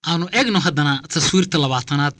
aanu eegno haddana taswiirta labaatanaad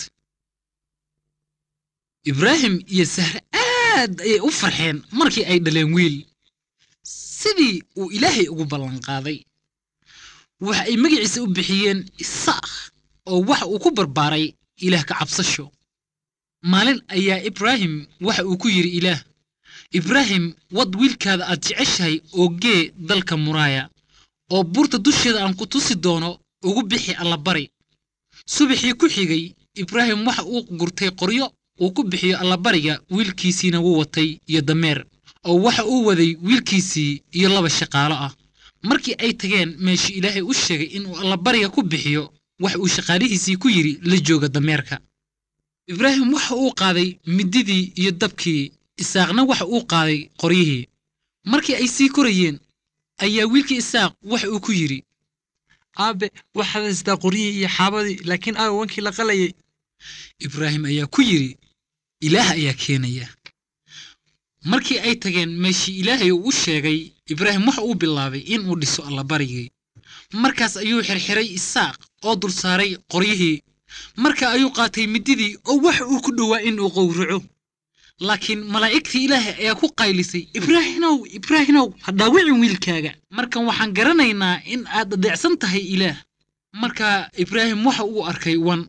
ibraahim iyo sahre aad ayay u farxeen markii ay dhaleen wiil sidii uu ilaahay ugu ballanqaaday waxa ay magaciisa u bixiyeen isaakh oo waxa uu ku barbaaray ilaah ka cabsasho maalin ayaa ibraahim waxa uu ku yidhi ilaah ibraahim wad wiilkaada aad jeceshahay oo gee dalka muraaya oo buurta dusheeda aan ku tusi doono ugu bixi allabari subaxii ku xigay ibraahim waxa uu gurtay qoryo uu ku bixiyo allabariga wiilkiisiina wuu watay iyo dameer oo waxa uu waday wiilkiisii iyo laba shaqaalo ah markii ay tageen meeshii ilaahay u sheegay inuu allabariga ku bixiyo waxa uu shaqaalihiisii ku yidhi la jooga dameerka ibraahim waxa uu qaaday mididii iyo dabkii isaaqna waxa uu qaaday qoryihii markii ay sii korayeen ayaa wiilkii isaaq waxa uu ku yidhi aabe waxaad haystaa qoryihii iyo xaabadii laakiin aabe wankii la qalayay ibraahim ayaa ku yidhi ilaah ayaa keenaya markii ay tageen meeshii ilaahay uu u sheegay ibraahim waxa uu bilaabay inuu dhiso allabarigii markaas ayuu xirxiray isaaq oo dul saaray qoryihii marka ayuu qaatay mididii oo waxa uu ku dhowaa inuu qowraco laakiin malaa'igtii ilaahay ayaa ku qaylisay ibraahinow ibraahinow ha dhaawicin wiilkaaga markan waxaan garanaynaa in aad adeecsan tahay ilaah marka ibraahim waxa uu arkay wan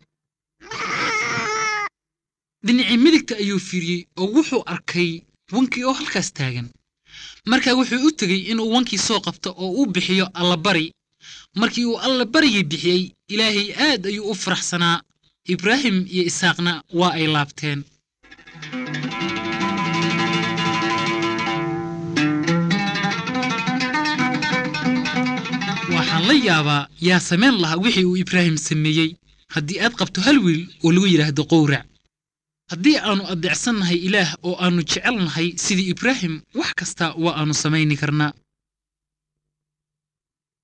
dhinacii midigta ayuu fiiriyey oo wuxuu arkay wankii oo halkaas taagan markaa wuxuu u tegey inuu wankii soo qabto oo uu bixiyo allabari markii uu allabarigii bixiyey ilaahay aad ayuu u faraxsanaa ibraahim iyo isaaqna waa ay laabteen waxaan la yaabaa yaa samayn lahaa wixii uu ibraahim sameeyey haddii aad qabto hal wiil oo lagu yidhaahdo qowrac haddii aannu adeecsannahay ilaah oo aannu jecelnahay sidii ibraahim wax kasta waa aannu samayni karnaa